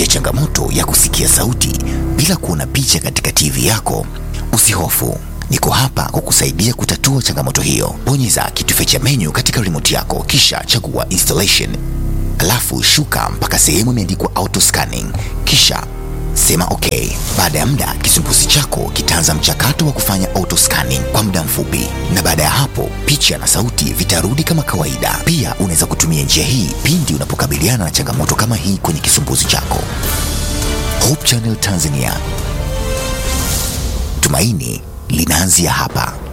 Unapitia changamoto ya kusikia sauti bila kuona picha katika TV yako? Usihofu, niko hapa kukusaidia kutatua changamoto hiyo. Bonyeza kitufe cha menu katika remote yako, kisha chagua installation, alafu shuka mpaka sehemu imeandikwa auto scanning, kisha sema okay. Baada ya muda, kisumbuzi chako kitaanza mchakato wa kufanya auto scanning kwa muda mfupi, na baada ya hapo picha na sauti vitarudi kama kawaida. Pia unaweza kutumia njia hii pindi unapokabiliana na changamoto kama hii kwenye kisumbuzi chako. Hope Channel Tanzania, tumaini linaanzia hapa.